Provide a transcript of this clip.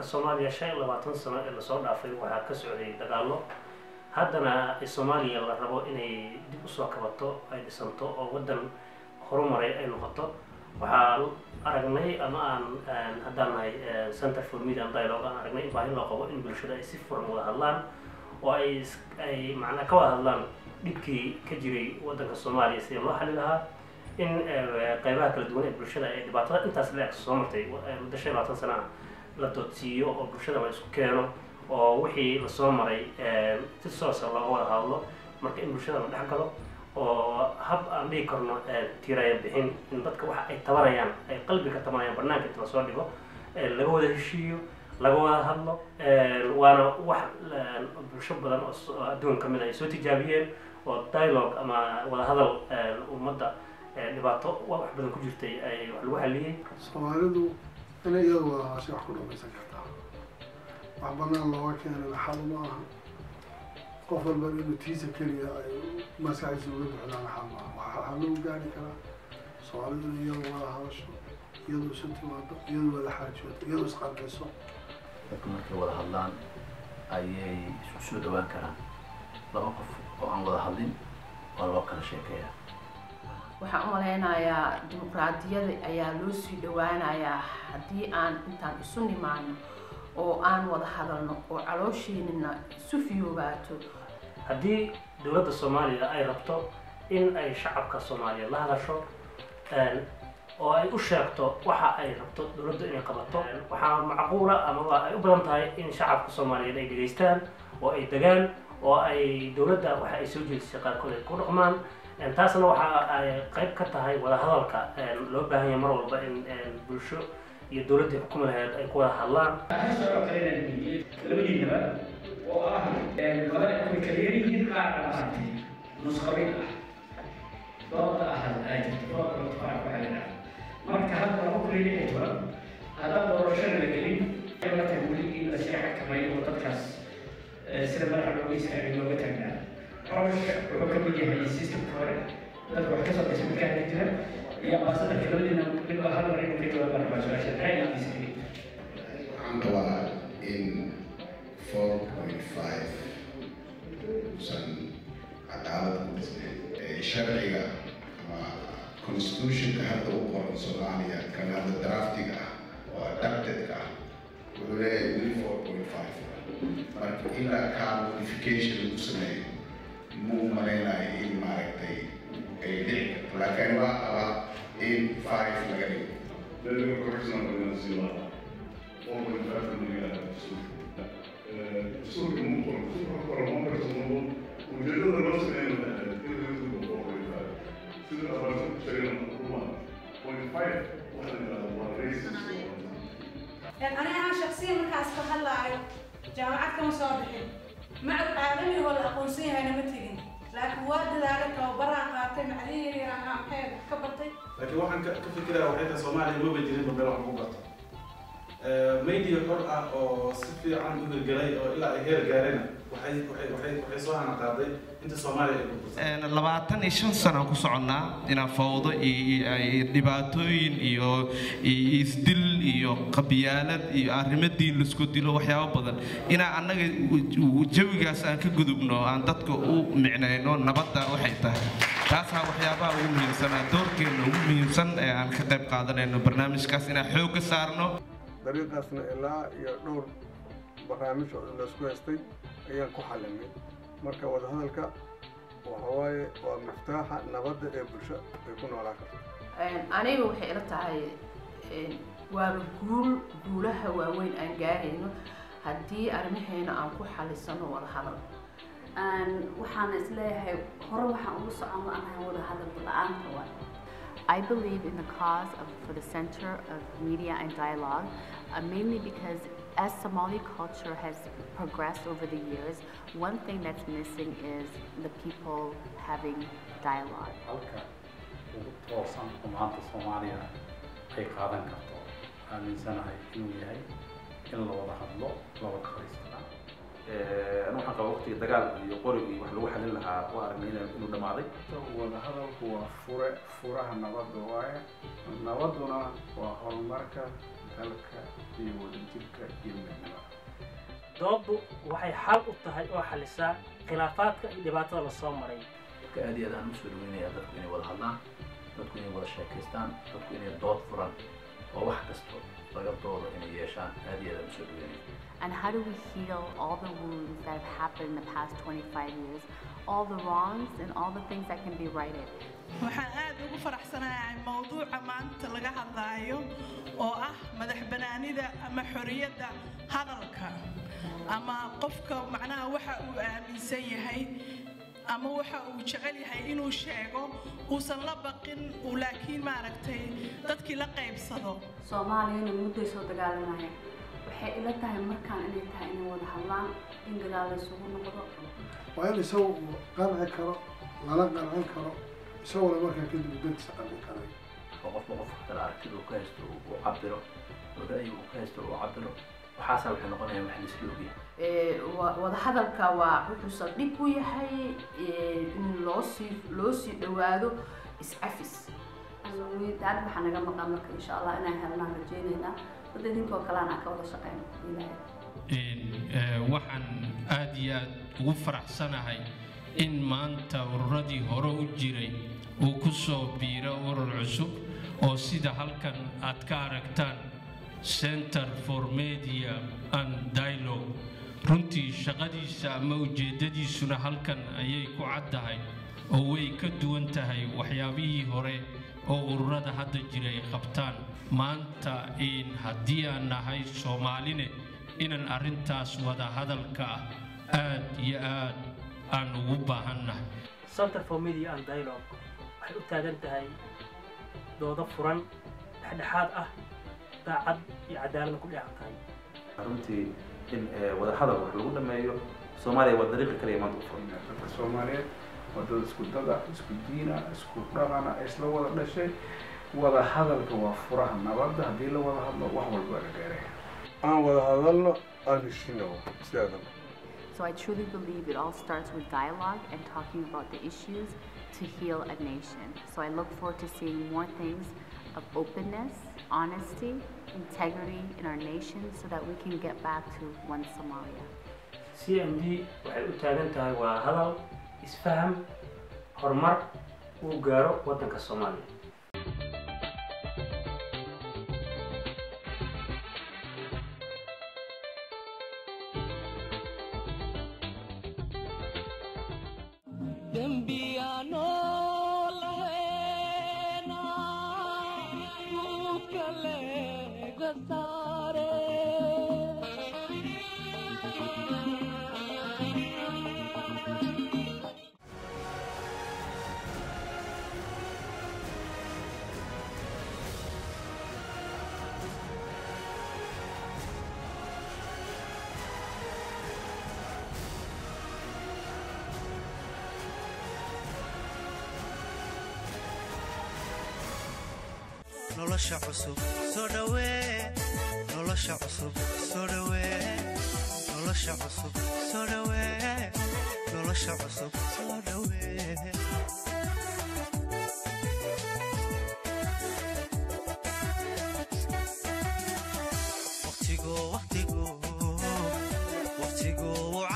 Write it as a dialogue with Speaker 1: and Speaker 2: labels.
Speaker 1: soomaaliya shan iyo labaatan sano ee lasoo dhaafay waxaa ka socday dagaallo haddana soomaaliya la rabo inay dib usoo kabato ay dhisanto oo waddan horumaray ay noqoto waxaa aragnay ama aan haddaan nahay center for media and dialogue aan aragnay in baahi loo qabo in bulshada ay si furan wada hadlaan oo ay ay macnaa ka wada hadlaan dhibkii ka jiray waddanka soomaaliya sidii loo xali lahaa in qeybaha kala duwan ee bulshada ee dhibaatada intaas la eg soo martay muddo shan iyo labaatan sana ah la doodsiiyo oo bulshada la isku keeno oo wixii lasoo maray si soosa looga wada hadlo marka in bulshada la dhex galo oo hab aan dhigi karno tiraya bixin in dadka waxa ay tabanayaan ay qalbi ka tabanayaan banaanka inta lasoo dhigo laga wada heshiiyo laga wada hadlo waana wax bulsho badan oo adduun ka mid ay soo tijaabiyeen oo dialogue ama wada hadal ummadda dhibaato wax badan ku jirtay ay wax lagu xaliyey
Speaker 2: soomaalidu inay iyadu wada hadashay wax ku dhamaysan kartaa wax banaan looga keenay xal ma aha qof walba inuu tiisa keliya ay maskaxdiisa uga buxdaan xal ma aha waxaa lagu gaari karaa soomaalidu inay iyadu wada hadasho iyadu isu timaado iyadu wada xaajoodo iyadu isqanciso
Speaker 3: dadku markay wada hadlaan ayay isku soo dhawaan karaan laba qof oo aan wada hadlin waa loo kala sheekeeyaa
Speaker 4: waxaan u malaynayaa dimuqraadiyada ayaa loo sii dhawaanayaa haddii aan intaan isu nimaano oo aan wada hadalno oo caloosheenina isu fiyoobaato
Speaker 1: haddii dowladda soomaaliya ay rabto in ay shacabka soomaaliya la hadasho oo ay u sheegto waxa ay rabto dowladdu inay qabato waxaa macquula amaba ay u badan tahay in shacabka soomaaliyeed ay dhegaystaan oo ay degaan oo ay dowladda waxa ay soo jeedisay qaarkood ay ku dhaqmaan taasna waxa ay qayb ka tahay wada hadalka loo baahan yahay mar walba in bulsho iyo dowladdii xukumi lahayd ay ku wada hadlaan
Speaker 5: labadiinaba oo ah laba way kala yaryihiin qaar maaragtay nusqabin ah dooda ah ay jirto dooda mutafaac waxaa la yidhaha marka hadda laba kun iyo lix iyo toban haddaan doorashada la gelin la tahay weli in la sii xakameeyo oo dadkaas sida madaxa looga istaagay looga taagnaa xoosh wuxuu ka mid yahay systemka hore dadka wax kasoo dhashay markaa ka jira iyo ambaasadarka labadiina midba hal mar inuu ka jawaaba rabaa su-aasha maxay aaminsan
Speaker 6: waxaan qabaa in four point five usan cadaalad ku dhisnayn sharciga ama constitutionka hadda u qoran soomaaliya kan hadda draftiga ah oo adaptedka ah wuxuu leeyahay weli four point five marka ilaa kaa modification lagu sameeyo ma u malaynayo in maaragtay ay dhici karto laakiin waa qabaa in five laga dhigo
Speaker 7: Deve correção da Venezuela. Ou o inverno do Rio Sul. Sul que não for, sul para uma pessoa o jeito da nossa é ele é do povo inverno. Se a pessoa chega no uma, point five, uma racist.
Speaker 8: أنا أنا شخصيا مركز كهلا جامعة كم صابحين مع العالمي هو الأقونسية أنا متجن لكن واد ذلك وبرا قاتل عليه أنا محيط كبرتي
Speaker 9: laakiin waxaan ka ka fikirayaa waxay tahay soomaaliya maba jirin babel wax lagu barto media xor ah oo si fiican u hirgelay oo ilaa ay heer gaarena waxay waxay waxay waxay soo hana qaaday inta soomaaliya ay burbursan
Speaker 10: labaatan iyo shan sano aan ku soconnaa inaan fawdo iyo dhibaatooyin iyo iyo isdil iyo qabyaalad iyo arrimo diin laisku dilo waxyaabo badan inaan annaga jawigaas aan ka gudubno aan dadka u micnayno nabadda waxay tahay taasaa waxyaabaha ugu muhiimsanaa doorkeenna ugu muhiimsan ee aan ka qayb qaadanayno barnaamijkaas inaan xoogga saarno
Speaker 2: dariiqaasna ilaa iyo dhowr barnaamij oo laisku haystay ayaan ku xalinay marka wadahadalka waxa waaye waa miftaaxa nabadda ee bulsho ay ku noolaan karto
Speaker 4: aniga waxay ila tahay waaba guul guulaha waaweyn aan gaarayno haddii arrimaheena aan ku xalisano wada hadal
Speaker 11: waxaana isleeyahay hore waxaan ugu socon la'anahay wada hadal la-aanta waay
Speaker 12: I believe in the cause of, for the Center of Media and Dialogue, uh, mainly because as Somali culture has progressed over the years, one thing that's missing is the people having dialogue.
Speaker 13: halka ugu toosan oo maanta soomaaliya ay qaadan karto aaminsanahay inuu yahay in la wada hadlo la wada fadhiistaa
Speaker 3: anu waxaan qabaa waqtiga dagaal iyo qorig iyo wax lagu xalin lahaa waa aragnay ina- inuu dhammaaday
Speaker 2: wada hadalku waa fure furaha nabadda waaye nabadduna waa horumarka
Speaker 14: dalka iyo wadajirka iyo midnimada
Speaker 1: dooddu waxay xal u tahay oo xalisaa khilaafaadka iyo dhibaatada lasoo maray
Speaker 3: marka aad iyo aad aan usoo dhaweynaya dadku inay wada hadlaan dadku inay wada sheekaystaan dadku inay dood furan oo wax kasto laga doodo inay yeeshaan aad iyo aad aan usoo dhaweynaya
Speaker 12: And how do we heal all the wounds that have happened in the past 25 years, all the wrongs and all the things that can be righted?
Speaker 15: waxaan aad ugu faraxsanahay mowduuca maanta laga hadlaayo oo ah madax banaanida ama xorriyadda hadalka ama qofka macnaha waxa uu aaminsan yahay ama waxa uu jecel yahay inuu sheego uusan la baqin uu laakiin maaragtay dadkii la qaybsado
Speaker 11: soomaaliyana mudday soo dagaalamayeen waxay ila tahay markaan inay tahay inay wada hadlaan in gadaal la isugu noqdo
Speaker 2: waa in isagu uu qanci karo lala qancin karo isaguna markaa kadib dadkiisa qancin karay
Speaker 3: oo qofba qofka kale aragtida uu ka haysto uu cabiro oo ra'yiga uu ka haysto uu cabiro waxaasaa waxay noqonayaan wax laisla ogyahay
Speaker 4: Ee, wa- wadahadalka waa wuxuu saldhig u yahay ee, in loo sii loo sii dhowaado is-cafis
Speaker 11: daad waxaa naga maqan marka insha allah inaan helnaan rajaynaynaa dad idinkoo kalean aan ka wada shaqeyno ilaahay
Speaker 16: Ee, waxaan aad iyo aad ugu faraxsanahay in maanta ururadii hore u jiray uu ku soo biiro urur cusub oo sida halkan aad ka aragtaan center for media and dialogue runtii shaqadiisa ama ujeeddadiisuna halkan ayay ku caddahay oo way ka duwan tahay waxyaabihii hore oo ururada hadda jira ay qabtaan maanta in haddii aan nahay soomaaline inaan arrintaas wada hadalka ah aad iyo aad aan ugu baahannahay
Speaker 1: center for media and dialogue waxay u taagan tahay doodo furan dhexdhexaad ah daacad iyo cadaaladna ku dheehan tahay
Speaker 9: runtii in eh, wada hadal wax lagu dhameeyo soomaaliya waa dariiqa kaliya maanta u furan
Speaker 14: dadka soomaaliyeed waa dad isku dada isku diina isku dhaqana isla wada dhashay wada hadalka waa furaha nabadda haddii la wada hadlo wax walba la gaaraya
Speaker 17: aan wada hadalno aan heshino sidaadaba
Speaker 12: So I truly believe it all starts with dialogue and talking about the issues to heal a nation. So I look forward to seeing more things of openness, honesty, integrity in our nation so that we can get back to one Somalia.
Speaker 1: c m d waxay u taagan tahay waa hadal isfaham horumar uu gaaro waddanka soomaaliya
Speaker 18: dembiyaano laheena kaleega saare
Speaker 19: nolosha cusub soo dhawee nolosha cusub soo dhawee nolosha cusub soo dhawee nolosha cusub soo dhawee waqtigu waqtigu waqtigu